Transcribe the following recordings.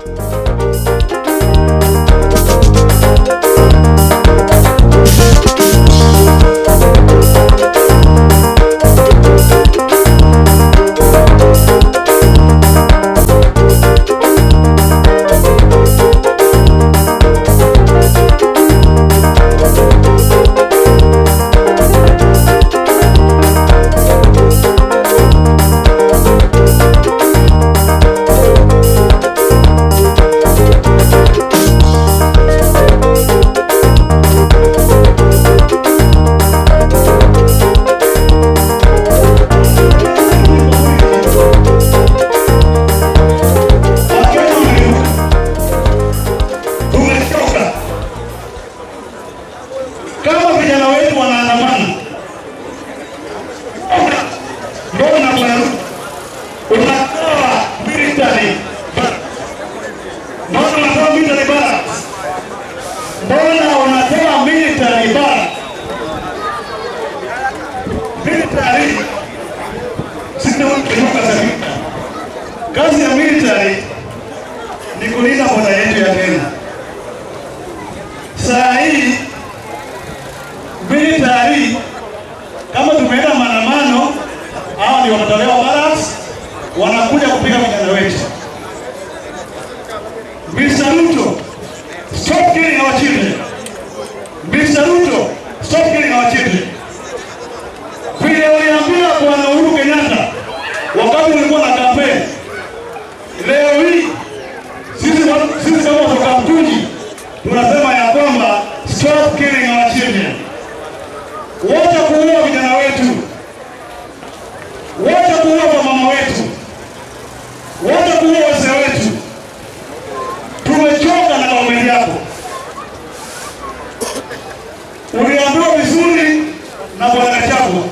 Tumechoka. Kama vijana wetu wanaandamana, mbona bwana unatoa military mbona unatoa military barracks? Mbona unatoa military barracks? Military sio kiruka za vita. Kazi ya military ni kulinda boda yetu ya Kenya. Saa hii military kama tumeenda maandamano, hao ndio wanatolewa barracks, wanakuja kupiga vijana wetu. Mr. Ruto, stop killing our children. Mr. Ruto, stop killing our children. Vile uliambia Bwana Uhuru Kenyatta wakati ulikuwa na kampeni, leo hii sisi wa- sisi kama kutoka Mtungi tunasema ya kwamba stop killing our children. Wacha kuua vijana wetu, wacha kuua wamama wetu, wacha kuua wazee wetu. Tumechoka na kaumeni yako. Uliambiwa vizuri na bwana Gachagua,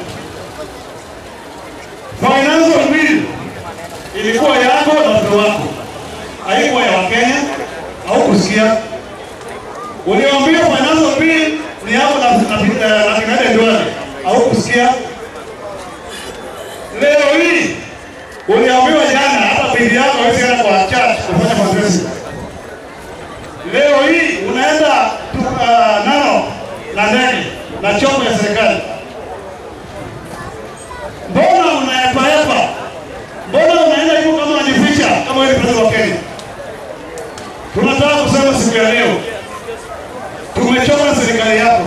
financial bill ilikuwa yako na watoto wako, haikuwa ya Wakenya. Au kusikia uliambiwa financial bill ni yako na na na- na Kinede Ndwale, au kusikia leo hii uliambiwa jana, hata bibi yako hawezi enda kwa church kufanya mazoezi. Leo hii unaenda tu, uh, nano na ndege na chombo ya serikali. Mbona unaepaepa? Mbona unaenda hivyo kama unajificha kama wewe ni president wa Kenya? Tunataka kusema siku ya leo, tumechoka na serikali yako.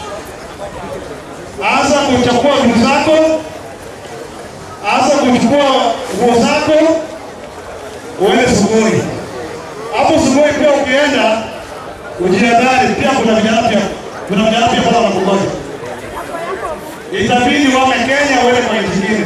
Anza kuchukua vitu zako, anza kuchukua nguo zako, uende Sugoi. Hapo Sugoi pia ukienda ujihadhari, pia kuna vijana pia kuna vijana pia pale wanakungoja. Itabidi wame Kenya uende kwa nchi nyingine.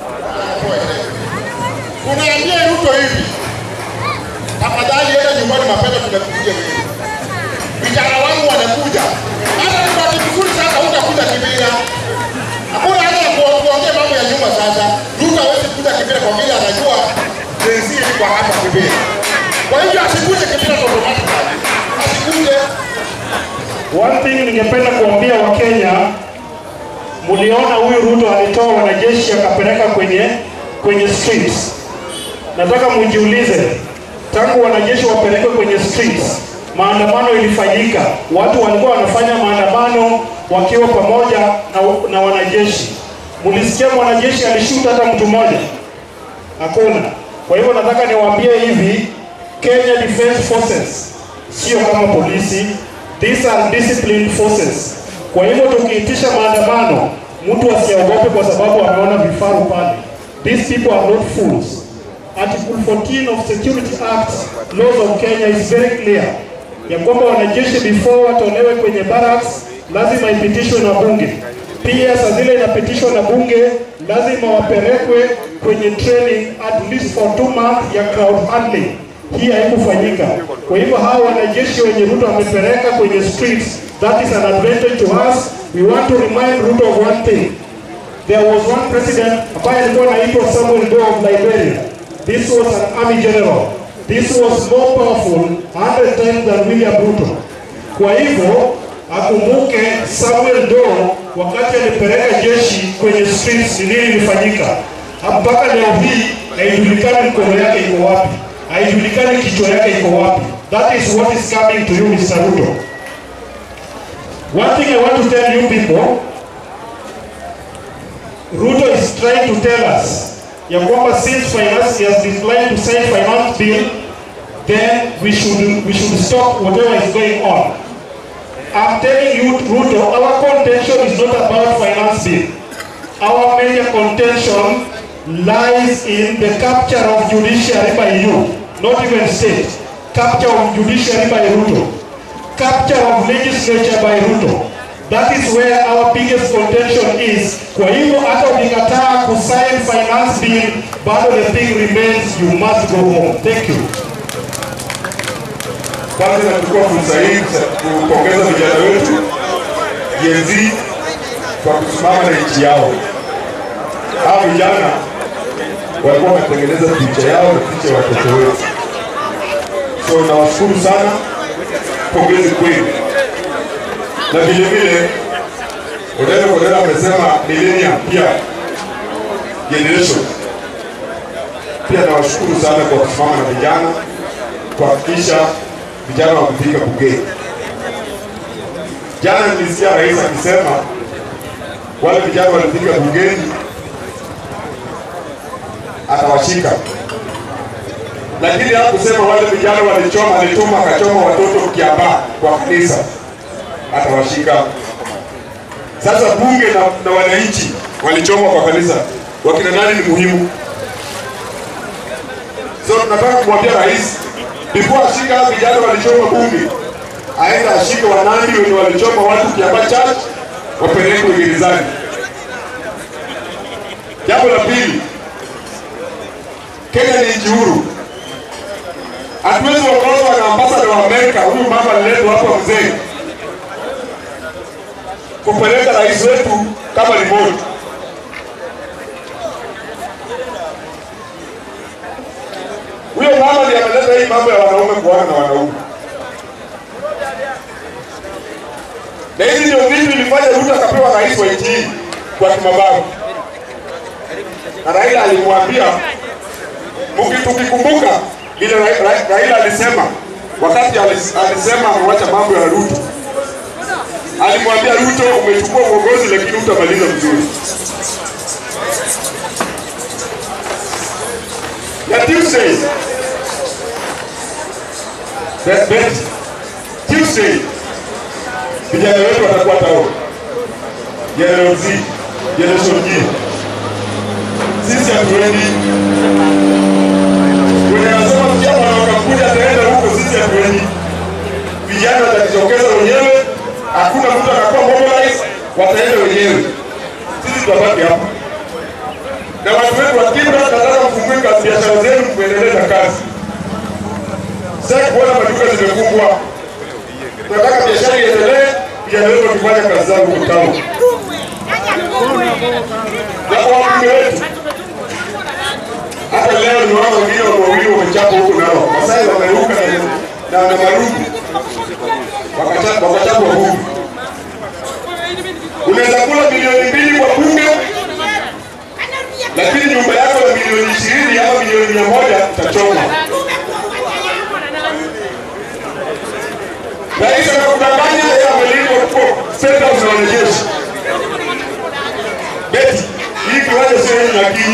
Unaambia Ruto hivi, tafadhali enda nyumbani mapema, tunakuja wewe. Vijana wangu wanakuja, hata ni bahati nzuri sasa utakuja Kibira. Hakuna haja ya kuo- kuongea mambo ya nyuma sasa. Ruto hawezi kuja Kibira kwa vile anajua jenzi iko hapa Kibira. Kwa hivyo asikuje Kibira automatically, asikuje. One thing ningependa kuambia Wakenya, mliona huyu Ruto alitoa wanajeshi akapeleka kwenye kwenye streets. Nataka mujiulize, tangu wanajeshi wapelekwe kwenye streets, maandamano ilifanyika, watu walikuwa wanafanya maandamano wakiwa pamoja na, na wanajeshi. Mlisikia mwanajeshi alishuta hata mtu mmoja? Hakuna. Kwa hivyo nataka niwaambie hivi, Kenya Defence Forces sio kama polisi, these are disciplined forces. Kwa hivyo tukiitisha maandamano, mtu asiogope kwa sababu ameona vifaru pale. These people are not fools. Article 14 of Security Act laws of Kenya is very clear ya kwamba wanajeshi before watolewe kwenye barracks lazima ipitishwe na bunge. Pia saa zile inapitishwa na bunge, lazima wapelekwe kwenye training at least for two months ya crowd handling. Hii haikufanyika. Kwa hivyo hawa wanajeshi wenye Ruto amepeleka kwenye streets, that is an advantage to us. We want to remind Ruto of one thing. There was one president ambaye alikuwa anaitwa Samuel Doe of Liberia. This was an army general. This was more powerful 100 times than William Ruto. Kwa hivyo akumbuke Samuel Doe wakati alipeleka jeshi kwenye streets, ni nini ilifanyika. Mpaka leo hii haijulikani mkono yake iko wapi. haijulikani kichwa yake iko wapi. That is what is coming to you Mr. Ruto. One thing I want to tell you people, Ruto is trying to tell us ya kwamba since finance he has declined to sign finance bill, then we should we should stop whatever is going on. I'm telling you, Ruto, our contention is not about finance bill. Our major contention lies in the capture of judiciary by you, not even state. Capture of judiciary by Ruto. Capture of legislature by Ruto. That is where our biggest contention is. Kwa hivyo hata ukikataa kusign finance bill, bado the thing remains, you must go home. Thank you. Kwanza nachukua fursa hii kupongeza vijana wetu Gen Z kwa kusimama na nchi yao. Hawa vijana walikuwa wanatengeneza picha yao na picha ya watoto wetu, so nawashukuru sana, pongezi kwenu. Na vile vile Odero Odero amesema millennium pia generation, pia nawashukuru sana kwa kusimama na vijana kuhakikisha vijana wamefika bungeni. Jana nilisikia rais akisema wale vijana walifika bungeni atawashika, lakini hakusema wale vijana walichoma, alituma akachoma watoto Kiambaa kwa kanisa, atawashika. Sasa bunge na, na wananchi walichoma kwa kanisa, wakina nani ni muhimu? So tunataka kumwambia rais before ashika hao vijana walichoma bunge, aenda ashike wanani wenye walichoma watu Kiambaa Church, wapelekwe gerezani. Jambo la pili, Kenya ni nchi huru. Hatuwezi kuongozwa na ambasada wa Amerika, huyu mama aliletwa hapa mzee, kupeleka rais wetu kama remote. Huyo mama ndiye ameleta hii mambo ya wanaume kuoana na wanaume, na hizi ndio vitu vilifanya Ruto akapewa rais wa nchi hii kwa kimabavu, na Raila alimwambia Muki- tukikumbuka vile Ra- Ra- Raila alisema wakati alis- alisema amewacha mambo ya Ruto, alimwambia Ruto, umechukua uongozi lakini utamaliza vizuri. Ya Tuesday, Bet- bet- Tuesday vijana wetu watakuwa tao, General Z, Generation G. Sisi hatuendi Wenye nasema vijana wakakuja ataenda huko, sisi hatuendi. Vijana watajitokeza wenyewe, hakuna mtu atakuwa mobilize, wataenda wenyewe. Sisi tutabaki hapa na watu wetu wa Kibra, tunataka mfungue kazi biashara zenu, muendelee na kazi. Sasa kuona maduka zimefungwa, tunataka biashara iendelee, vijana wetu wakifanya kazi zao huko town. Na kwa wabunge wetu hata leo ni wao wengine wawili wamechapa huku nao Masai wameruka na, na, na marungu wakachapa wakachapa bunge. Unaweza kula milioni mbili kwa bunge, lakini nyumba yako ya milioni ishirini ama milioni mia moja itachoma. Rais anakudanganya yeye amelipwa huko State House na wanajeshi. Beti, hii kiwanja sio yenu lakini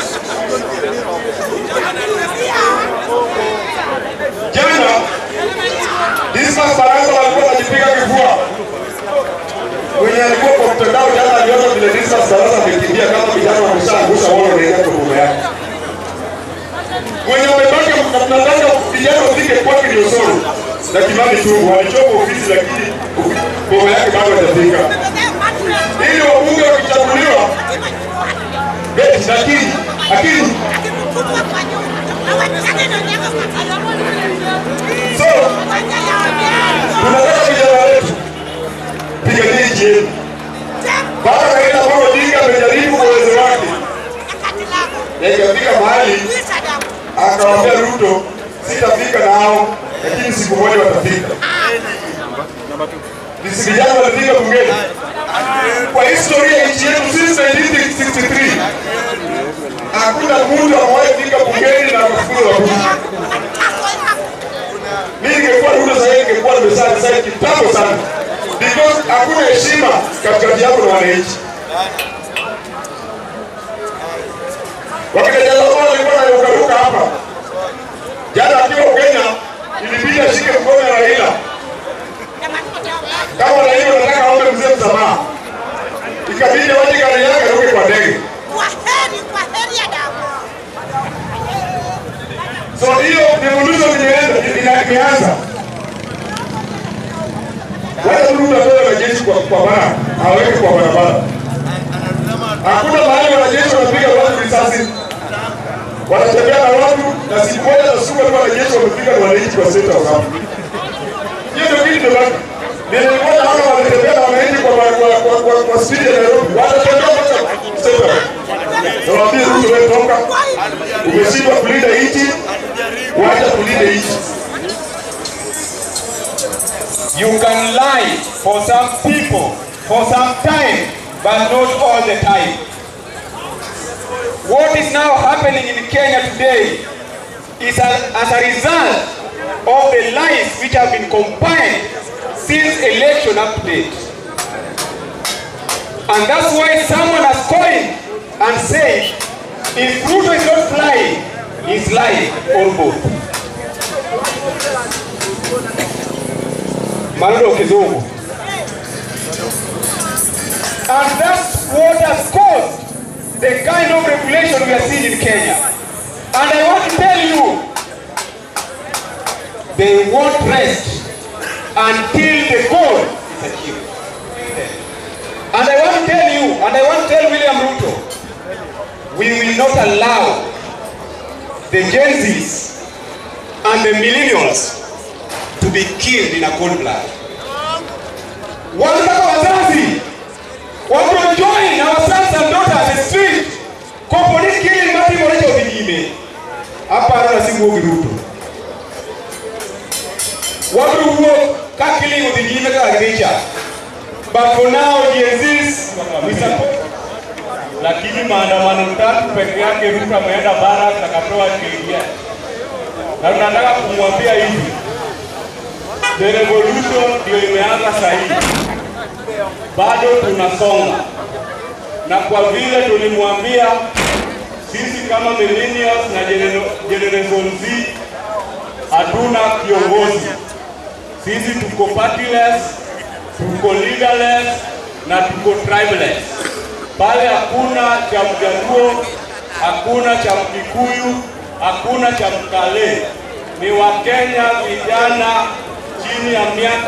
Jana Dismas Barasa walikuwa wanajipiga kifua. Mwenye alikuwa kwa mtandao jana aliona vile Dismas Barasa amekimbia kama vijana wameshaangusha wao wanaenda kwa boma yake. Mwenye wamebaki mnataka vijana wafike kwake ndio soro. Na Kimani Chungu walichoma ofisi lakini boma yake bado hajafika. Ili wabunge wakichaguliwa beti lakini lakini so tunataka vijana wetu piganie nchi yetu. Baba Raila Amolo Odinga amejaribu kwa uwezo wake, na ikafika mahali akawaambia Ruto, sitafika nao, lakini siku moja watafika. Ni vijana walifika bungeni kwa historia ya nchi yetu since 1963 hakuna mtu amewahi fika bungeni na akafukuzwa na bunge. Mimi ningekuwa Ruto sasa hivi ningekuwa nimesaa sasa kitambo sana. Because hakuna heshima katikati yako na wananchi. Wakati Jalalola alikuwa anarukaruka hapa. Jana akiwa Kenya ilibidi ashike mkono ya Raila. Kama Raila anataka aombe mzee msamaha. Ikabidi waje gari yake aruke kwa ndege. Kwaheri, kwaheri ya damu. So hiyo revolution imeanza ina- imeanza. Wale Ruto atoe wanajeshi kwa kwa bara, aweke kwa barabara. Hakuna mahali wanajeshi wanapiga watu risasi. Wanatembea na watu na siku moja na siku tu wanajeshi wamepiga na wananchi kwa senta wa Hiyo ndio kitu ndio Nilikuwa naona wanatembea na wananchi kwa kwa kwa kwa, kwa speed ya Nairobi. Wanatembea mpaka senta. Nawaambia Ruto wewe toka. Umeshindwa kulinda nchi, wacha kulinda nchi. You can lie for some people for some time, but not all the time. What is now happening in Kenya today is a, as a result of the lies which have been compiled since election up to date. And that's why someone has coined and said, if Ruto is not flying, he's lying or both. maneno ya kizungu. And that's what has caused the kind of regulation we are seeing in Kenya. And I want to tell you, they won't rest until the goal is achieved. And I want to tell you, and I want to tell William Ruto, we will not allow the Gen Zs and the millennials to be killed in a cold blood. Wanataka wazazi wa join our sons and daughters the street kwa police killing mati molecho vijime hapa ana simu Ruto watu huo ka killing vijime kaka kicha but for now Gen Zs we support lakini maandamano tatu peke yake Ruto ameenda Barak akatoa sheria, na tunataka kumwambia hivi, the revolution ndio imeanza sahihi, bado tunasonga, na kwa vile tulimwambia sisi kama millennials na genero- generation Z hatuna kiongozi, sisi tuko partyless, tuko leaderless na tuko tribeless pale hakuna cha Mjaluo, hakuna cha Mkikuyu, hakuna cha Mkale. Ni Wakenya vijana chini ya miaka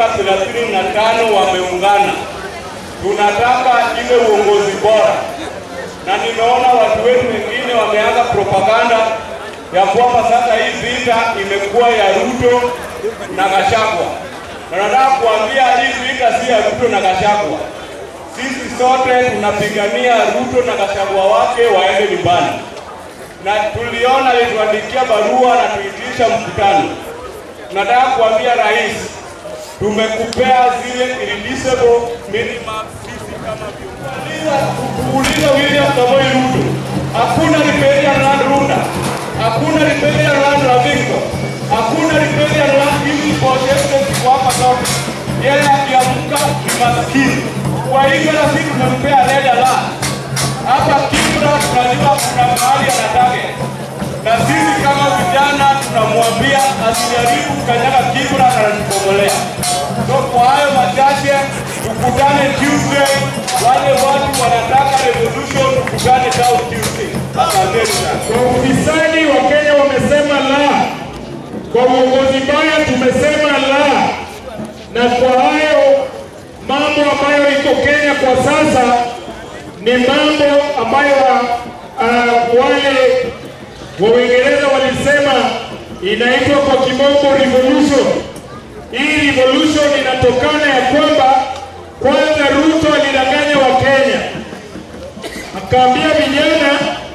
35 wameungana. Tunataka ile uongozi bora, na nimeona watu wetu wengine wameanza propaganda ya kwamba sasa hii vita imekuwa ya Ruto na Gachagua, na nataka kuambia hii vita si ya Ruto na Gachagua sisi sote tunapigania Ruto na Gachagua wake waende nyumbani, na tuliona alituandikia barua na tuitisha mkutano. Nataka kuambia rais, tumekupea zile irreducible minimum sisi kama viongozi. Kuuliza William Samoei Ruto, hakuna riparian land Runda, hakuna riparian land Ravington, hakuna riparian land hizi projects ziko hapa zote. Yeye akiamka ni maskini. Kwa hivyo na sisi tumempea leda la hapa Kibra, tunajua kuna mahali anataka, na sisi kama vijana tunamwambia asijaribu kanyaga Kibra na anatupomolea. So kwa hayo machache, tukutane Tuesday. Wale watu wanataka revolution, tukutane South Tuesday. Asanteni sana. Kwa ufisadi wa Kenya wamesema la, kwa uongozi mbaya tumesema la, na kwa hayo mambo ambayo iko Kenya kwa sasa ni mambo ambayo uh, wale wa Uingereza walisema inaitwa kwa kimombo revolution. Hii revolution inatokana ya kwamba kwanza Ruto alidanganya Wakenya, akaambia vijana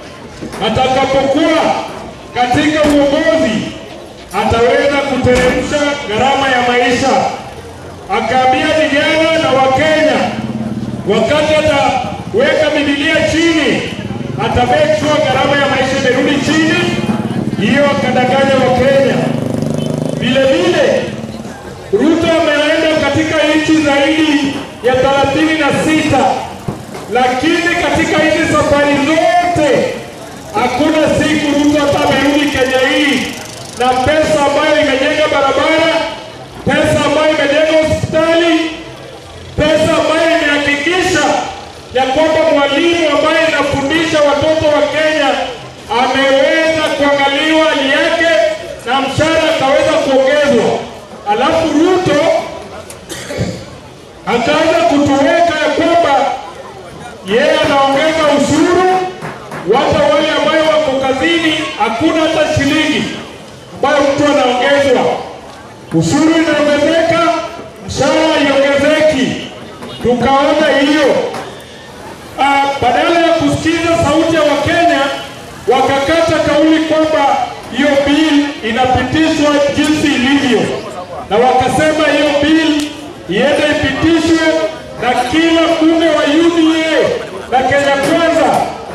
atakapokuwa katika uongozi ataweza kuteremsha gharama ya maisha. Akaambia vijana na Wakenya wakati ataweka Biblia chini ata make sure gharama ya maisha imerudi chini, hiyo akadanganya Wakenya. Vile vile Ruto ameenda katika nchi zaidi ya thelathini na sita lakini katika hizi safari zote hakuna siku Ruto hata amerudi Kenya hii na pesa ambayo imejenga barabara, pesa ambayo imejenga hospitali, pesa ambayo imehakikisha ya kwamba mwalimu ambaye anafundisha watoto wa Kenya ameweza kuangaliwa hali yake na mshahara akaweza kuongezwa. Alafu Ruto akaanza kutuweka ya kwamba yeye anaongeza ushuru, hata wale ambayo wako kazini hakuna hata shilingi ambayo mtu anaongezwa. Ushuru inaongezeka, mshahara haiongezeki. Tukaona hiyo Ah, badala ya kusikiza sauti ya Wakenya wakakata kauli kwamba hiyo bill inapitishwa jinsi ilivyo, na wakasema hiyo bill iende ipitishwe na kila mbunge wa UDA na Kenya Kwanza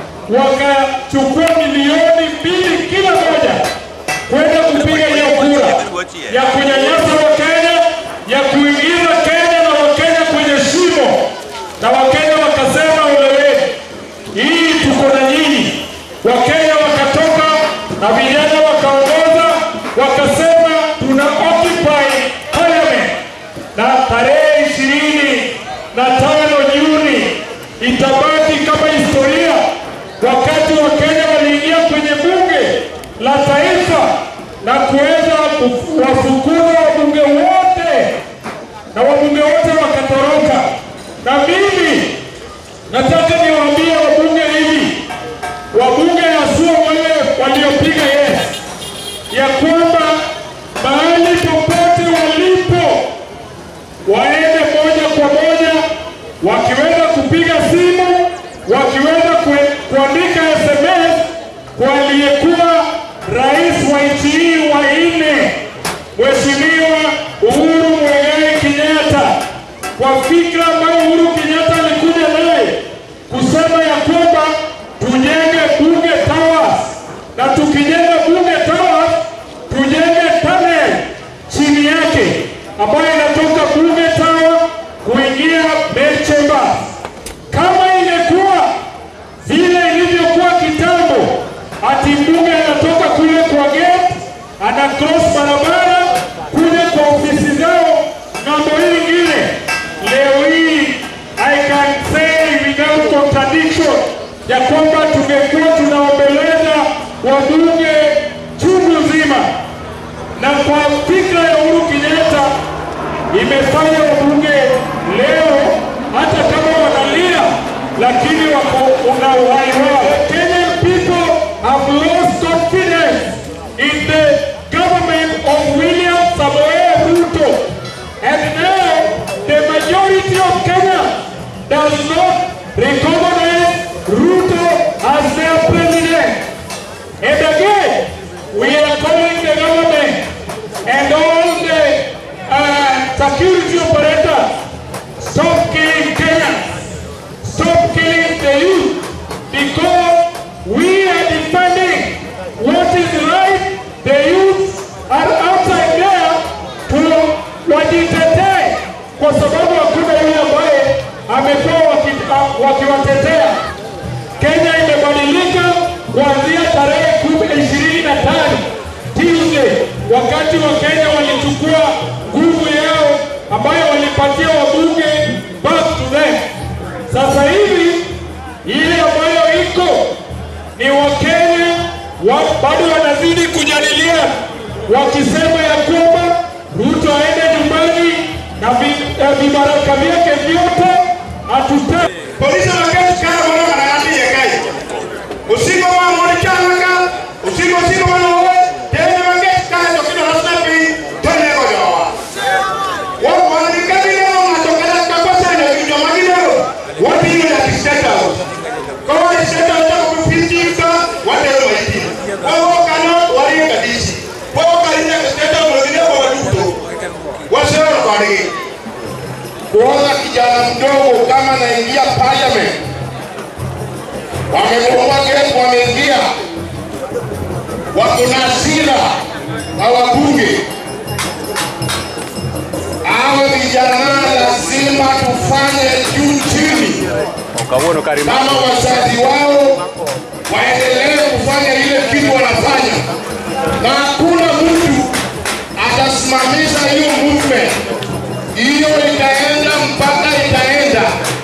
wakachukua milioni mbili kila moja kwenda kupiga hiyo kura ya kunyanyasa Wakenya, ya kuingiza Kenya na Wakenya kwenye shimo, na Wakenya wakasema oleweni, hii tuko na nyinyi. Wakenya wakatoka na vijana wakaongoza, wakasema tuna occupy parliament, na tarehe ishirini na tano Juni itabaki kama historia, wakati Wakenya waliingia kwenye bunge la taifa na kuweza kuwafukuza wabunge wote na wabunge wote wakatoroka. Na mimi nataka niwaambie wabunge hivi, wabunge haswa wale waliopiga yes, ya kwamba mahali popote walipo waende moja kwa moja, wakiweza kupiga simu, wakiweza kue- kuandika SMS kwa aliyekuwa rais wa nchi hii wa nne, Mheshimiwa Uhuru Muigai Kenyatta, kwa fikra ambayo Uhuru Kenyatta alikuja naye kusema ya kwamba tujenge bunge towers, na tukijenga bunge towers tujenge tunnel chini yake ambayo inatoka bunge tower kuingia main chamber. Kama ingekuwa vile ilivyokuwa kitambo, ati mbunge anatoka kule kwa gate ana cross barabara kuja kwa ofisi zao ng'ambo hii ingine. Leo hii I can say without contradiction ya kwamba tungekuwa tunaombeleza wabunge chungu nzima, na kwa fikra ya Uhuru Kenyatta imefanya wabunge leo hata kama wanalia, lakini wako una uhai wao. Kenyan people have lost confidence in the government of William Samoei Ruto, and now the majority of Kenya does not recognize Ruto as their president. And again, we are calling the government and all the uh, security operators, stop killing Kenyans, stop killing the youth, because we are defending what is right. The youth are outside there to wajitetee, kwa sababu hakuna yule ambaye amekuwa waki- ah, wakiwatetea. Kenya imebadilika kuanzia tarehe kumi ishirini na tano Tuesday, wakati wa Kenya walichukua nguvu yao ambayo walipatia wabunge back to them. Sasa hivi ile ambayo iko ni Wakenya wa, bado wanazidi kujadilia wakisema ya kwamba Ruto aende nyumbani na vi- eh, vibaraka vyake vyote hatutaki polisi wakati kala mwana manayati yekai usigo wa mwani chanaka usigo usigo wana uwe tena wakati kala tokido rasna pi tone ko jawa wa mwani kati leo matokela kwa sana kijo magino wati ni la kistata kwa wa kistata wa kufitika wate wa iti kwa wa kana wali kadisi kwa wa kalina kistata mwingine kwa waduto wasema kwa nini kuona kijana mdogo kama naingia parliament wamebomoa gate, wameingia, wako na hasira na wabunge. Hawa vijana lazima tufanye juu chini, kama wazazi wao waendelee kufanya ile kitu wanafanya, na hakuna mtu atasimamisha hiyo movement. Hiyo itaenda mpaka itaenda.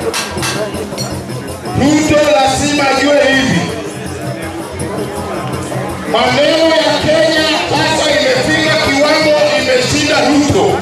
Ruto lazima ajue hivi, maneno ya Kenya sasa imefika kiwango, imeshinda Ruto,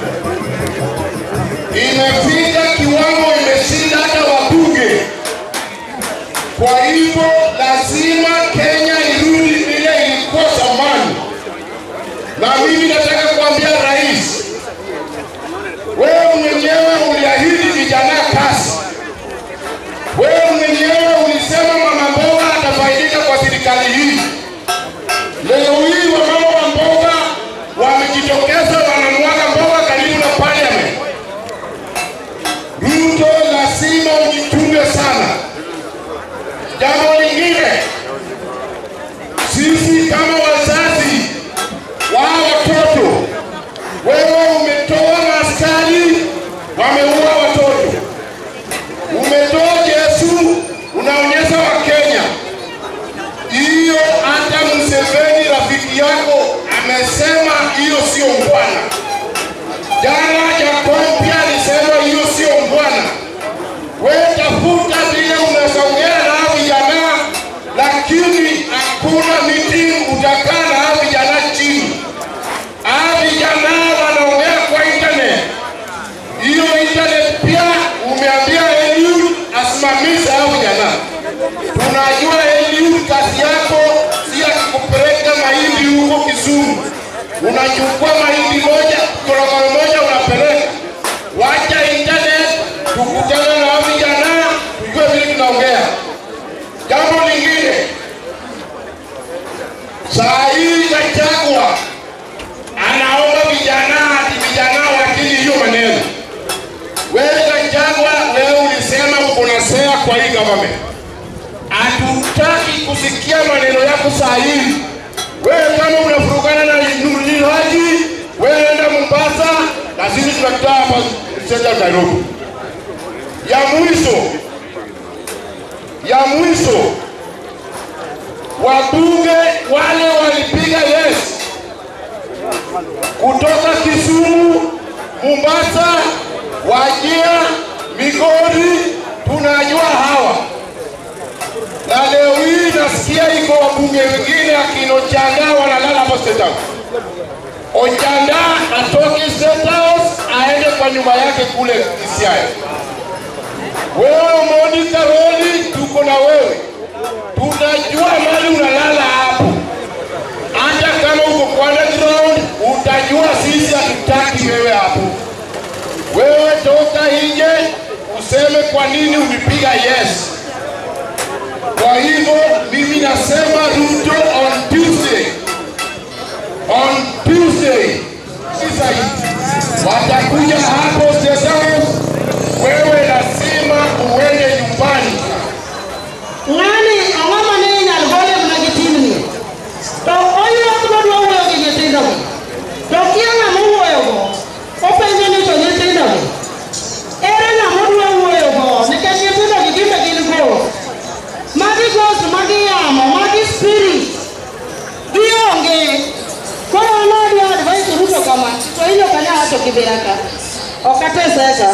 imefika kiwango, imeshinda hata wabunge. Kwa hivyo lazima Kenya irudi vile ilikuwa zamani, na mimi nataka kuambia rais, wewe mwenyewe uliahidi vijana kazi, wewe mwenyewe ulisema mama mboga atafaidika kwa serikali hii. Leo hii wamama wa mboga wamejitokeza, wanamwaga mboga karibu na parliament. Ruto, lazima ujichunge sana. Jambo lingine, sisi kama wazazi wa watoto, wewe umetoa maaskari wameua watoto, umetoa Yesu unaonyesha Wakenya. Hiyo hata Museveni rafiki yako amesema hiyo sio mbwana. Jana Jacob pia alisema hiyo sio mbwana. Wewe tafuta vile unasongea na hao vijana, lakini hakuna meeting utakaa na hao vijana chini. Hao vijana wanaongea kwa internet. Hiyo internet pia umeambia Eliud asimamishe hao vijana. Tunajua Eliud kazi yako si ya kupeleka mahindi huko Kisumu. Unachukua mahindi moja, korokoro moja unapeleka. Wacha internet, tukutane na hao vijana, tujue vile tunaongea. Jambo lingine, saa hii Gachagua anaomba vijana ati vijana wakili hiyo maneno. Wewe Gachagua, wewe ulisema uko na sera kwa hii government hatutaki kusikia maneno yako saa hii. Wewe kama unafurugana na Nurdin Haji, wewe enda Mombasa na sisi tunakutaa hapa Central Nairobi. Ya mwisho, ya mwisho, wabunge wale walipiga yes kutoka Kisumu, Mombasa, Wajia, Migori, tunajua hawa na leo hii nasikia iko wabunge wengine akina Ochanda wanalala hapo State House. Ochanda atoke State House aende kwa nyumba yake kule Kisiaya. Wewe Monica Roli, tuko na wewe, tunajua mali unalala hapo. Hata kama uko kwa underground, utajua sisi hatutaki wewe hapo. Wewe toka nje useme kwa nini ulipiga yes. Kwa hivyo mimi nasema Ruto on Tuesday, on Tuesday sasa watakuja hapo State House, wewe lazima uende nyumbani. ng'ani ang'o mane inyal gole mana gi timni to oywak modwa wuoyo gi nyithindogi to kia ng'ama owuoyogo openjo ni to nyithindogi ere ng'ama odwa wuoyogo nikech nyithindogi gimbe gin ghost magi ghost magi yamo magi spirit gionge koro an adwa advice Ruto kama to inyo kanya wacho kibiraka okateseka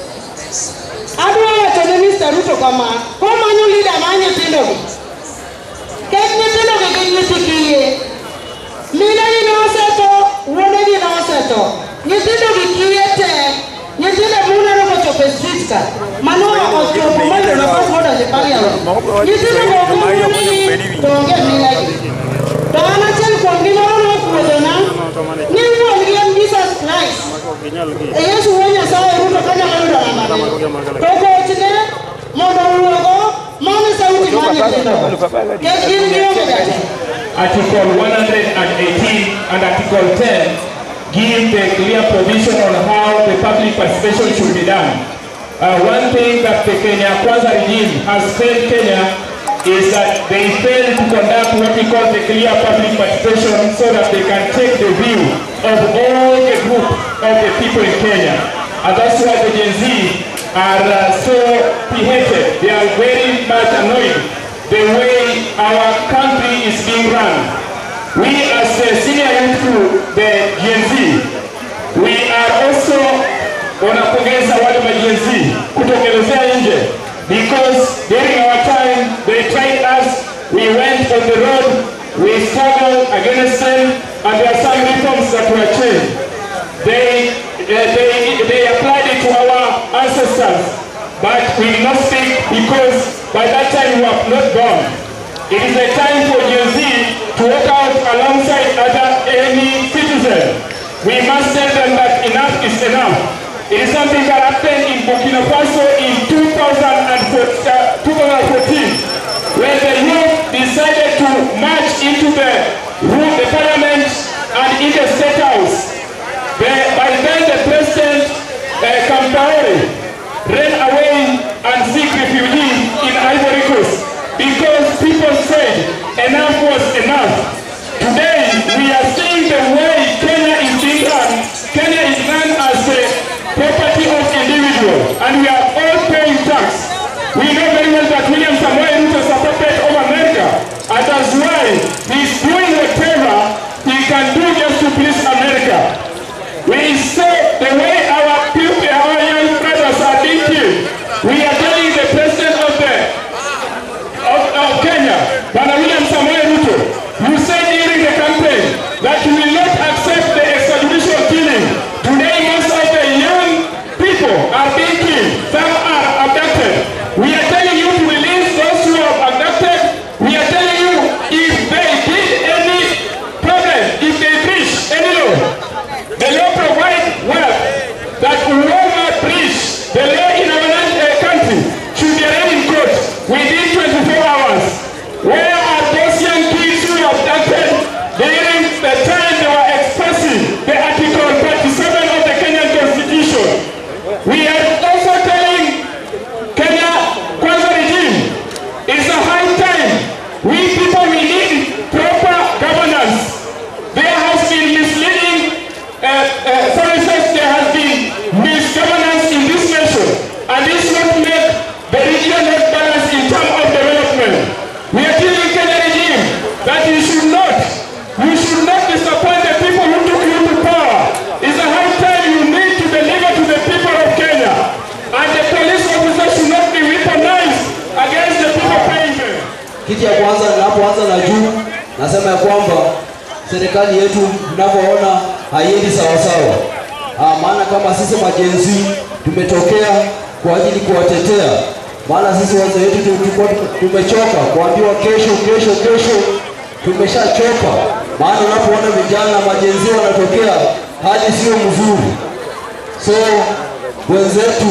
adwa wacho ne Mr. Ruto kama komanyo leader mar nyithindogi kech nyithindogi gin nyithi kiye minegi ne osetho wuonegi ne osetho nyithindogi kiye tek nyithindo muneno kochopo e street ka mano ochopo mondo nafas modonjo e parliament nyithindo go wuonegi to onge minegi to an achiel kuom gimoro nopuodhona ni wuongi en Jesus Christ e Yesu wuo Nyasaye Ruto kanyalo yudo nambane to gochne mondo owuogo mano e sauti mar nyithindogo kech gin gionge jatelo Article 118 and Article 10 give the clear provision on how the public participation should be done. Uh, one thing that the Kenya Kwanza regime has failed Kenya is that they fail to conduct what we call the clear public participation so that they can take the view of all the group of the people in Kenya. And that's why the Gen Z are uh, so beheaded. They are very much annoyed the way our country is being run. We as the senior youth to the Gen Z, we are also wanapongeza wale ma Gen Z kutokelezea nje because during our time they tried us, we went on the road, we struggled against them and there are some reforms that were changed. They, uh, they, they applied it to our ancestors but we will not speak because by that time we have not gone. It is a time for Gen Z to walk out alongside other any citizen. We must tell them that enough is enough. It is something that happened in Burkina Faso in 2014, where the youth decided to march into the room, the parliament, and in the state house. The, by then, the president, uh, Kampaore, ran away and seek refuge in Ivory Coast because people said enough was enough. Today, we are seeing the way Kenya is being run. Kenya is run as the property of individual, and we are all paying tax. We know very well that William Samoei Ruto is a puppet of America, and that's why he's doing whatever he can do just to please America. We say the way our people, our young brothers are being killed, we are telling the president of the of, of Kenya, Bwana William Samoei Ruto, you said during the campaign that you will not accept the extrajudicial killing. Today, most of the young people are being killed. Some are abducted. We are telling you to release those who are abducted. We are telling you if they did any problem, if they breach any law, the law provides well that whoever breach the law in our land, uh, country should be arraigned in court within 24 hours. Where are those young kids who were abducted during the time they were expressing the Article 37 of the Kenyan Constitution? We are also telling Kenya Kwanza regime, it's a high time. We people, we need proper governance. There has been misleading uh, uh, services, there has been misgovernance in this nation, and this will make the region not balance in terms of development. We are telling Kenya regime that you should not, you should not disappoint the people who took you to power. It's a high time you need to deliver to the people of Kenya, and the police officers should not be weaponized against the people paying them. Kitu ya kwanza ninapoanza na juu, nasema ya kwamba serikali yetu mnavyoona haiendi sawasawa. Ah, maana kama sisi majenzi tumetokea kwa ajili kuwatetea, maana sisi wazee wetu tulikuwa tumechoka kuambiwa kesho kesho kesho, tumeshachoka. Maana unapoona vijana majenzi wanatokea, hali sio mzuri. So wenzetu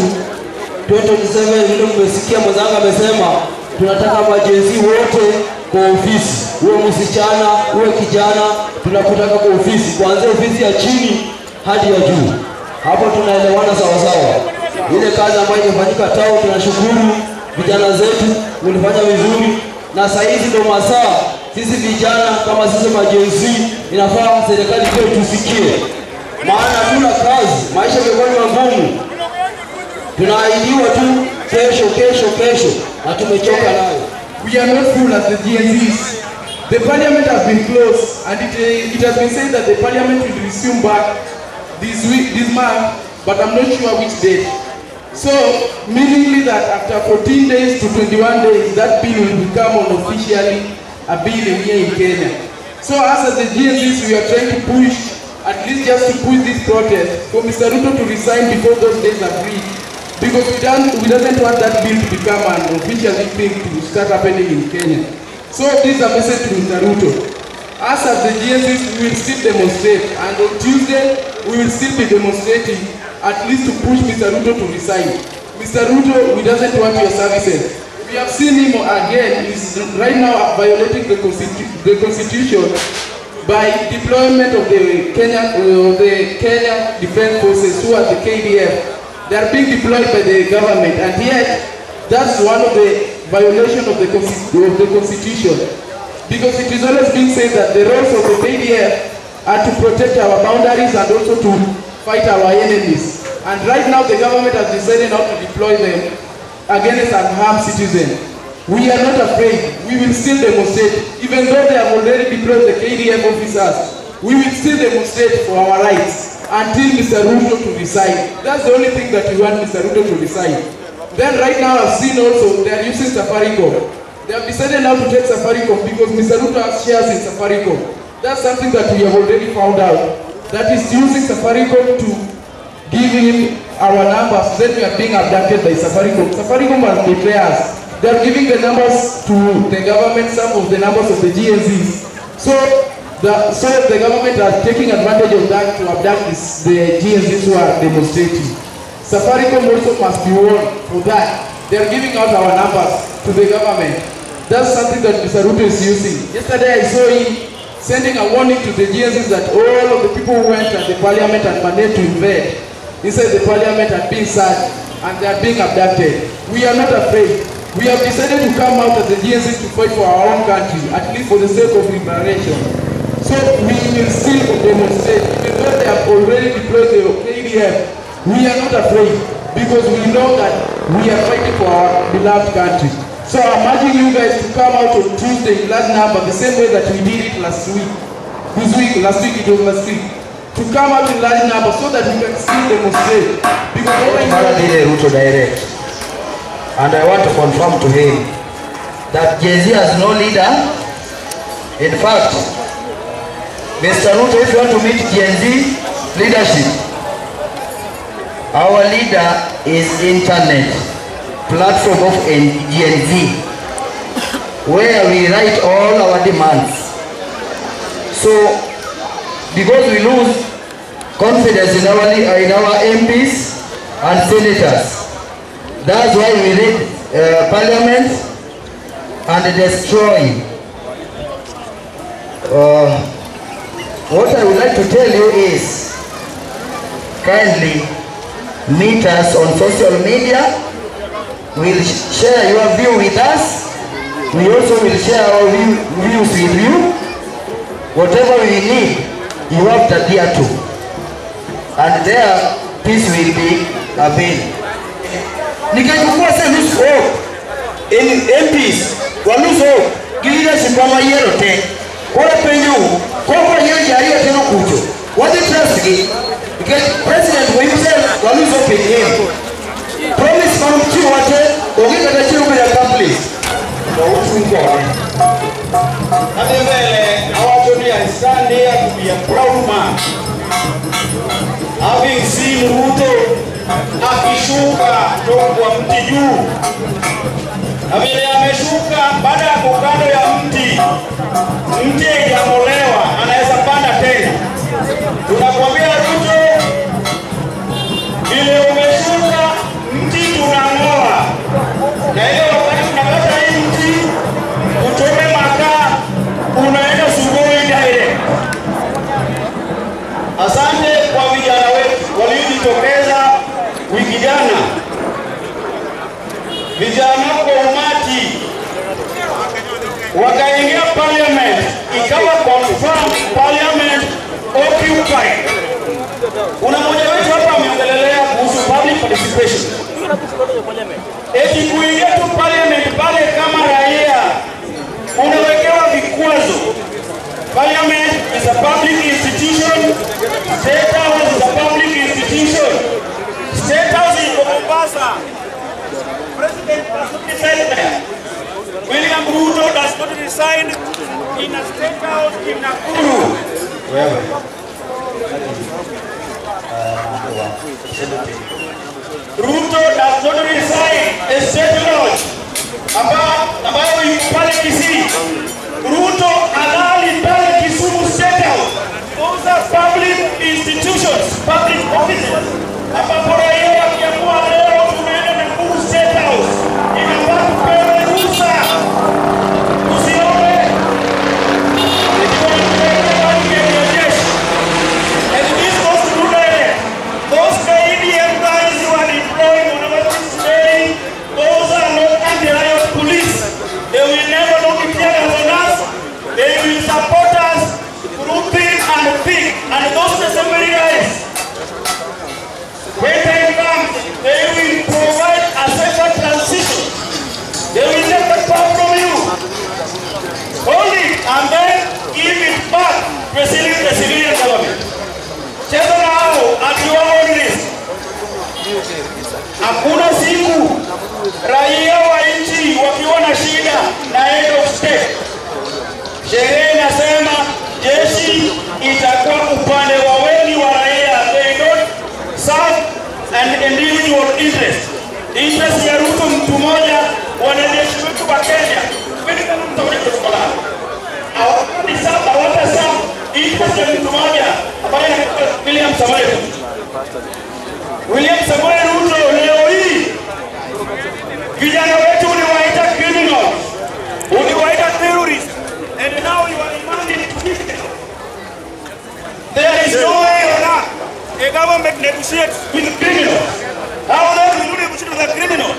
2027 vile mmesikia mwenzangu amesema tunataka majenzi wote kwa ofisi, uwe msichana uwe kijana, tunakutaka kwa ofisi, kuanzia ofisi ya chini hadi ya juu. Hapo tunaelewana sawasawa. Ile kazi ambayo imefanyika tao, tunashukuru vijana zetu mlifanya vizuri, na saa hizi ndo masaa sisi vijana kama sisi majenzi, inafaa serikali pia tusikie, maana hatuna kazi, maisha yamekuwa ni magumu tunaahidiwa tu kesho kesho kesho na tumechoka nayo. We are not full as the GNZs. The parliament has been closed and it, uh, it has been said that the parliament will resume back this week, this month, but I'm not sure which date. So, meaningly that after 14 days to 21 days, that bill will become unofficially a bill here in Kenya. So us as the GNZs, we are trying to push, at least just to push this protest, for Mr. Ruto to resign before those days are reached. Because we don't, we doesn't want that bill to become an official thing to start happening in Kenya. So this is a message to Mr. Ruto. Us as the GNCs, we will still demonstrate, and on Tuesday, we will still be demonstrating, at least to push Mr. Ruto to resign. Mr. Ruto, we doesn't want your services. We have seen him again, he's right now violating the, constitu- the constitution by deployment of the Kenya, uh, the Kenya Defense Forces, who are the KDF. They are being deployed by the government, and yet that's one of the violation of the, consti- of the constitution. Because it is always being said that the roles of the KDF are to protect our boundaries and also to fight our enemies. And right now the government has decided not to deploy them against unarmed citizens. We are not afraid. We will still demonstrate. Even though they have already deployed the KDF officers, we will still demonstrate for our rights until Mr. Ruto to resign. That's the only thing that we want Mr. Ruto to resign. Then right now I've seen also they are using Safaricom. They have decided now to take Safaricom because Mr. Ruto has shares in Safaricom. That's something that we have already found out. That is using Safaricom to give him our numbers. Then we are being abducted by Safaricom. Safaricom has betrayed us. They are giving the numbers to the government, some of the numbers of the GNZs. So the, so the government are taking advantage of that to abduct this, the GNZs who are demonstrating. Safaricom also must be warned for that. They are giving out our numbers to the government. That's something that Mr. Ruto is using. Yesterday I saw him sending a warning to the GNZs that all of the people who went at the parliament and managed to invade inside the parliament are being searched and they are being abducted. We are not afraid. We have decided to come out as the GNZs to fight for our own country, at least for the sake of liberation. So we will still demonstrate, even though they have already deployed the KDF, we are not afraid because we know that we are fighting for our beloved country. So I'm urging you guys to come out on Tuesday in large number, the same way that we did it last week. This week, last week it was last week. To come out in large number so that we can still demonstrate. Because what I know Dile Ruto direct. And I want to confirm to him that Jay-Z has no leader. In fact, Mr. Ruto, if you want to meet Gen Z leadership, our leader is internet platform of N- Gen Z, where we write all our demands. So, because we lose confidence in our, in our MPs and senators, that's why we raid uh, parliament and destroy. Uh, what I would like to tell you is, kindly meet us on social media. We'll sh- share your view with us. We also will share our view, views with you. Whatever we need, you have to adhere to. And there, peace will be available. nikachukua se loose hope in MPs wa loose hope gi leadership ma yiero te koro penjo koko yiero ji ariyo te nokucho wadhi trust gi nikech president for himself wa loose hope in him promise ma nochiwo te onge kata achiel obedo accomplished to uchung kode Adhi mbele awacho ni I stand here to be a proud man having seen Ruto akishuka kutoka kwa mti juu, na vile ameshuka baada ya kukando ya mti, mti haijang'olewa, anaweza panda tena. Tunakwambia Ruto, vile umeshuka mti tunang'oa, na ile wakati tunakata hii mti uchome makaa, unaenda Sugoi direct. Asante kwa vijana wetu waliojitokeza wiki jana, vijana kwa umati wakaingia parliament, ikawa confirm parliament occupied. Kuna mmoja wetu hapa ameongelelea kuhusu public participation, eti kuingia tu parliament pale kama raia unawekewa vikwazo. Parliament is a public institution. State House is a public institution. State House is Mombasa. President does not reside there. William Ruto does not reside in a state house in Nakuru. Ruto does not reside a state lodge amba- ambayo iko pale Kisii. Ruto halali pale Kisumu State House. Those are public institutions, public offices. Ambapo raia wakiamua leo tunaenda Nakuru State House, inafaa tupewe ruhusa. Tusione ikiwa tunaenda hadi ya jeshi. And this goes to Rudele. Those KDM guys who are deployed on our today, those are not anti-riot police. President the civilian government. Cheza na hao at your own risk. Hakuna siku raia wa nchi wakiwa na shida na head of state, sheria inasema jeshi itakuwa upande wa wengi wa raia. They don't serve an individual interest. Interest ya Ruto mtu mmoja, wanajeshi wetu wa Kenya Kweli kama mtakuja kutoka hawatani sasa hawata sasa interest ya mtu mmoja ambaye anaitwa William Samoei Ruto. William Samoei Ruto leo hii vijana wetu uliwaita criminals, uliwaita terrorists, and now you are demanding to keep them. There is no way on earth a government negotiates with criminals. How then will you negotiate with a criminal?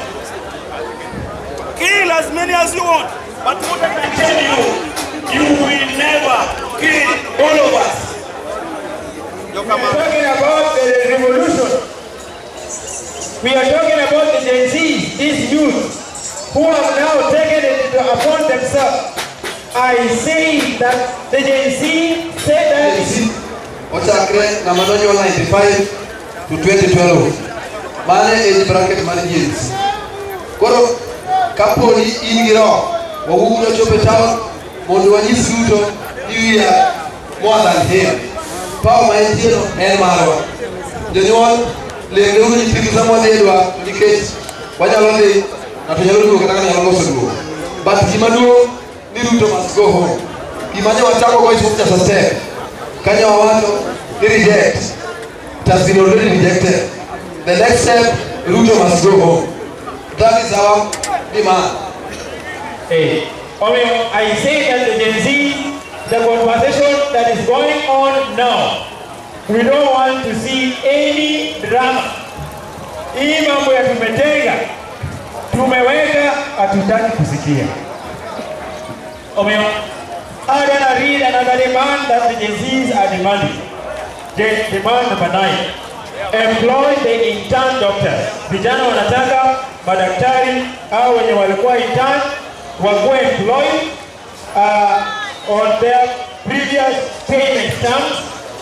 Kill as many as you want, but what I can tell you, you will never kill all of us. We are talking about the revolution. We are talking about the Gen Z, these youth who have now taken it upon themselves. I say that the Gen Z said that ochakre ng'ama nonyuol 95 to 2012 mane age bracket mar jeans koro kaponi in gi roho wawuok nochopo e town mondo wanyis Ruto ni we are more than him power ma entieno en marwa jonyuol lemreuru nyithindu sama wadhi e dwa nikech wanyalo dhi ng'ato nyalo duogo kata nyalo loso duogo but gima duong' ni Ruto must go home gima ne wachako go is just a step Kenya wawacho ni reject. It has been already rejected. The next step, Ruto must go home. That is our demand. Hey, I mean, I say that the Gen Z, the conversation that is going on now, we don't want to see any drama. Hii mambo ya tumetenga, tumeweka, hatutaki kusikia. Omeo, I gonna read another demand that the Gen Zs are demanding. De- Demand number nine. Employ the intern doctors. Vijana wanataka madaktari au wenye walikuwa intern wakuwe employed uh, on their previous payment terms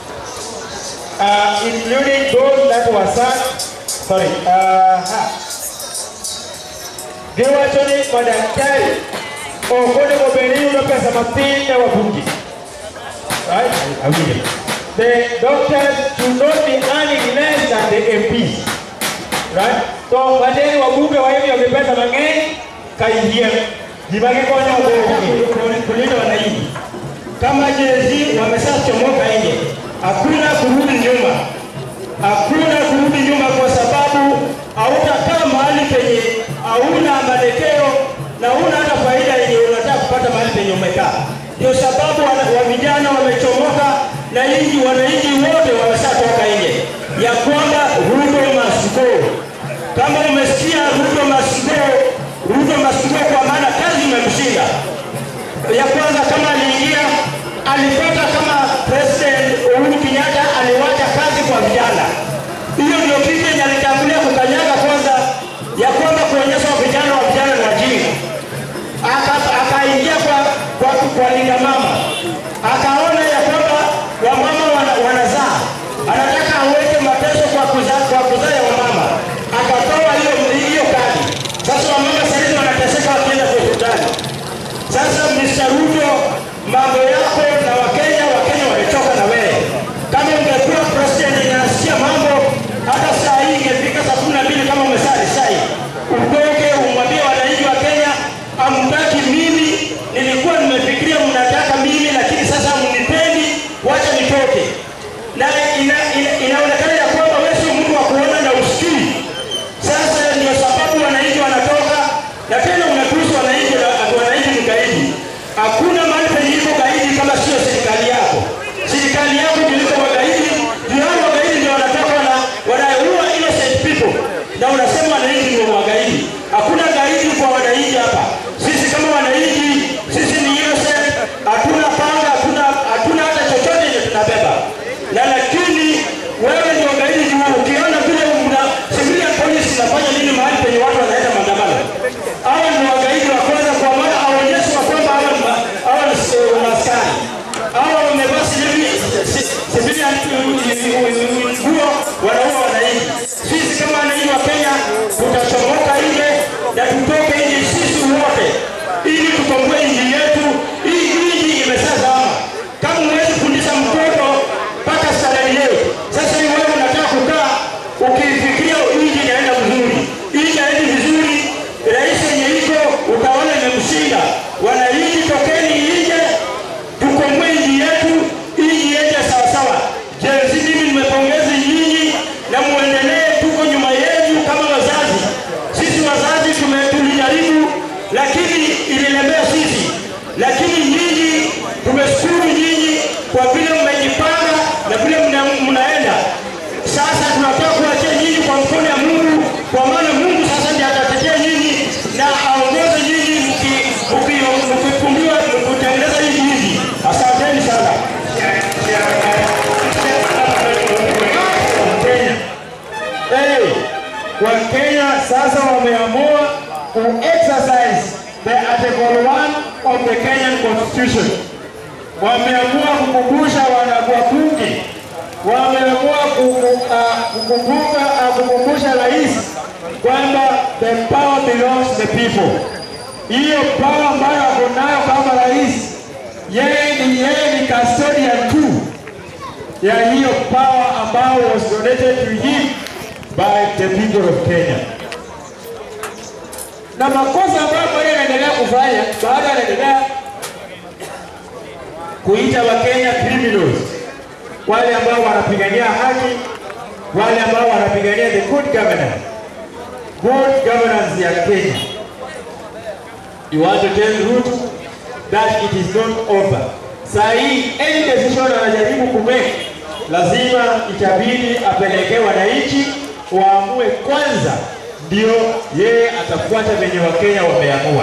uh, including those that were served, sorry, uh, ha. giwacho ni madaktari ok onego bed ni yudo pesa mathin ne wabunge. Right? Awinjo. The doctors should not be earning less than the MPs. Right? So madeni wabunge waimiyogi pesa mang'eny kaingie gima gikonyo kulinda wananchi. Kama jezi wameshachomoka nje, hakuna kurudi nyuma, hakuna kurudi nyuma kwa sababu hautakaa mahali penye hauna mwelekeo na huna hata faida yenye unataka kupata mahali penye umekaa. Ndio sababu wana, wa vijana wamechomoka na inji, wananchi wote wameshatoka nje ya kwamba Ruto must go. Kama umesikia Ruto must go, Ruto must go kwa maana kazi imemshinda. Ya kwanza kama aliingia alipata kama President Uhuru Kenyatta aliwacha kazi kwa vijana. Hiyo ndio kitu yenye alitangulia kukanyaga kwanza, ya kwamba kuonyesha vijana wa vijana ni wajinga. Aka- Akaingia kwa, kwa, kwa linda mama, akaona ya kwamba wamama wana, wanazaa, anataka aweke mateso kwa kuzaa kwa kuzaa ya wamama, akatoa hiyo hiyo kadi. Sasa wamama saizi wanateseka wakienda kwa hospitali. Sasa Mr. Ruto, mambo yako na Wakenya, Wakenya wamechoka na wewe. Kama ungekuwa president yenye anasikia mambo lakini ililemea sisi. Lakini nyinyi, tumeshukuru nyinyi kwa vile mmejipanga na vile mna- mnaenda. Sasa tunataka kuachia nyinyi kwa mkono ya Mungu, kwa maana Mungu sasa ndiye atatetea nyinyi na aongoze nyinyi mki- mki- mkikumbiwa kutengeneza hii nchi. Asanteni sana. Kenya. Hey, Wakenya sasa wameamua ku exercise the article 1 of the Kenyan constitution. Wameamua kukumbusha wanabunge, wameamua kuku- ah, kukumbuka ah, kukumbusha rais kwamba the power belongs to the people. Hiyo power ambayo ako nayo kama rais, yeye ni yeye ni custodian tu ya hiyo power ambao was donated to him by the people of Kenya. Na makosa ambayo bado anaendelea kufanya, bado anaendelea kuita Wakenya criminals, wale ambao wanapigania haki, wale ambao wanapigania the good governance, good governance ya Kenya. You want to tell Ruto that it is not over. Saa hii any decision anajaribu kumake, lazima itabidi apelekee wananchi waamue kwanza, ndio yeye atafuata venye Wakenya wameamua.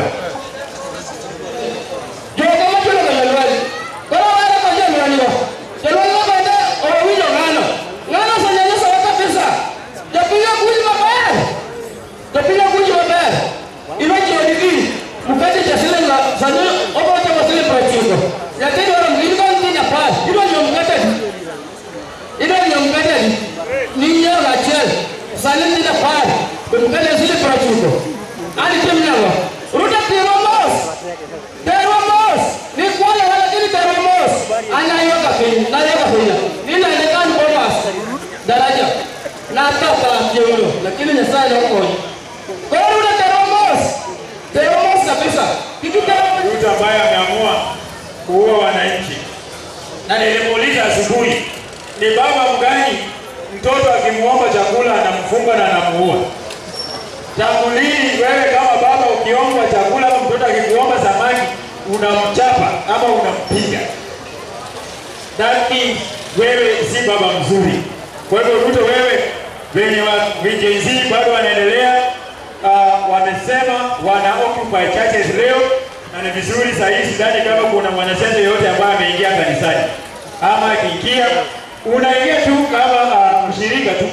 Jogo machulo ka jalwali. Koro wale kwa jalwali wa. Jalwali wa bende owinjo ng'ano. Ng'ano osenyanyiso wa kabisa. Japiga kuji maber. Japiga kuji maber. Ilo jiwo digi. Mukati cha siling la sani obo cha wa siling prachiko. Yatin wala mwili kwa ntinya pas. Ilo nyo mkate di. Ilo nyo mkate di. Ninyo la chel. Sani ntinya pas. Mkate siling prachiko. Ani kimnyawa. Ruta tiro mos. Teromos, ni kwale lakini teromos. Anayoka piny, nayoka piny. Nina elekan bomas. Daraja. Na tata kiuno, lakini Nyasaye nokonyo. Koro una teromos. Teromos kabisa. Kitu teromos. Ruto ambaye ameamua kuua wananchi, na nilimuuliza asubuhi, ni baba mgani mtoto akimwomba chakula anamfunga na anamuua? Tangu lini wewe kama baba ukiomba chakula ama mtoto akikuomba samaki unamchapa ama unampiga? That means wewe si baba mzuri. Kwa hivyo Ruto, wewe venye wa Gen Z bado wanaendelea uh, wamesema wana occupy churches leo, na ni vizuri saa hii sidhani kama kuna mwanasiasa yoyote ambaye ameingia kanisani ama akiingia, unaingia tu kama uh, mshirika tu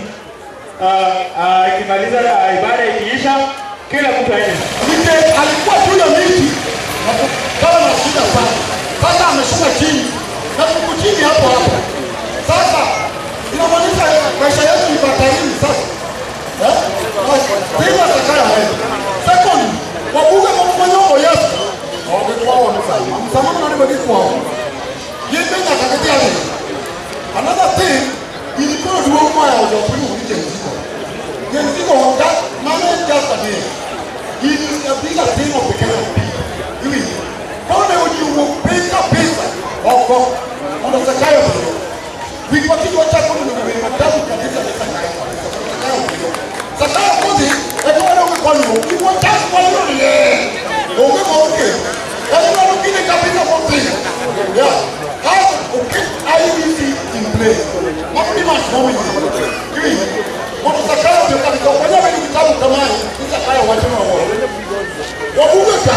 akimaliza uh, uh, ibada ikiisha, kila mtu aende. Mike alikuwa juu ya miti kama na shida sana. Sasa ameshuka chini na tuko chini hapo hapo. Sasa inamaanisha maisha yetu ni batarini sasa. Eh? Sasa sakaya wewe. Second, wabunge mfanyoko Yesu. Wangekuwa wamesema. Msamaha na ndio kwa. Yeye na kakatia wewe. Another thing, ilikuwa ndio kwa ya wapili uje mziko. Ye mziko wanga mama just a day. It is a bigger thing of the Kenyan people. Hivi. Kama ujiu pesa pesa. Wako. Unasakayo wewe. Vipati kwa chako ni wewe matabu kabisa na sakayo. Sakayo kozi, eko wana kwa ni wewe. Kwa chako kwa ni wewe. Onge kwa onge. Yaani wana kile kabisa kwa pesa. Yeah. How okay IEBC in place. Mambo ni mashauri. Hivi. Watu sakayo ndio kabisa. Kwa nini vitabu kama hivi? Sakayo watu wao. Wabunge ka.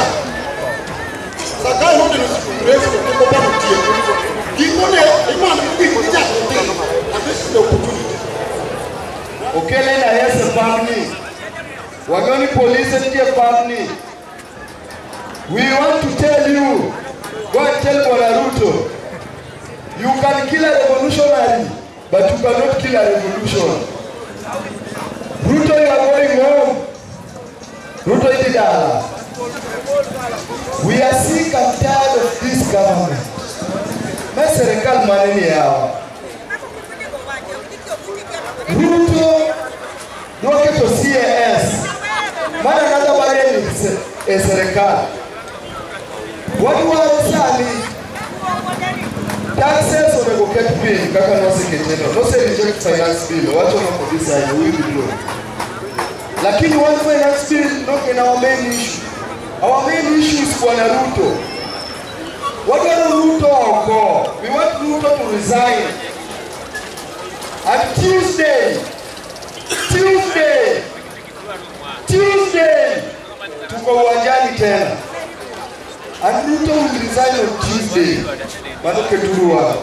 Sakayo ndio ni refu kwa kwa mtie. Kikone imani kukija. And this is the opportunity. okele na yese pamni wagoni polise nitie pamni we want to tell you go and tell bwana ruto you can kill a revolutionary but you cannot kill a revolution ruto you are going home ruto idi dala we are sick and tired of this government ma serikal mane ni yawa Ruto noketo CAS mana another burden ni se- e serikali. Wadwaro sani taxes onego ket piny kaka noseketeno. Nose reject finance bill, owacho no kodhi sani, we withdraw. Lakini one finance bill nok in our main issue. Our main issue is Bwana Ruto. Wadwaro Ruto oko. We want Ruto to resign. And Tuesday, Tuesday, Tuesday, tuko uwanjani tena. And Ruto will resign on Tuesday. Bado Keturu wangu.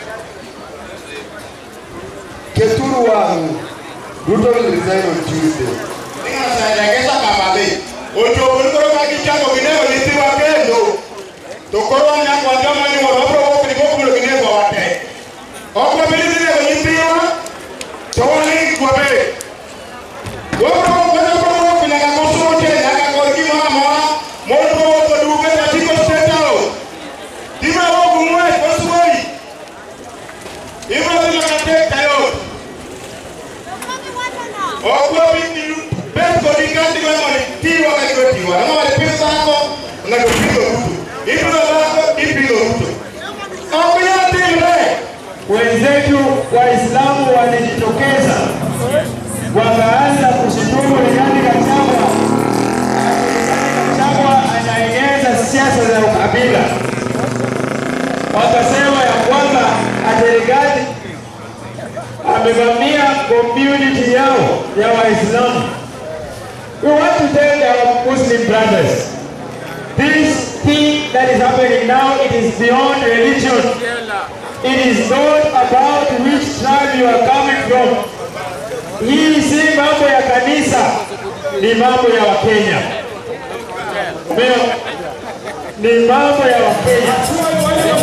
Keturu wangu. Ruto will resign on Tuesday. Ning'asaregesa kababe. Ochopo ni koro kagichako ginego nyithiwa kendo. To koro nyakwa joma ni mondo wabro wuok ni gokulo ginego wate. Ok wabedi dhi nego nyithiwa, to wane gik wabed. Wabro wabro wuok nyaka kosote, nyaka kod gimoro amora mondo wawuok oduge to tiko State House. Gima wuok ng'wech wasuoi. Ibro dhi nyaka tek tayot. Ok wabed bet kod ingati go mondo tiwa ka ibro tiwa. Ng'ama wade pidh dhako, ng'ato pidho Ruto. Ipidho dhako, ipidho Ruto. Ok nyal timre. wenzetu Waislamu walijitokeza wakaanza kushutumu Rigathi Gachagua. Rigathi Gachagua anaeneza siasa za ukabila, wakasema ya kwamba ati Rigathi amevamia community yao ya Waislamu. We want to tell our Muslim brothers this thing that is happening now, it is beyond religion. It is not about which tribe you are coming from. Hii si mambo ya kanisa, ni mambo ya Wakenya. Umeona? Ni mambo ya Wakenya.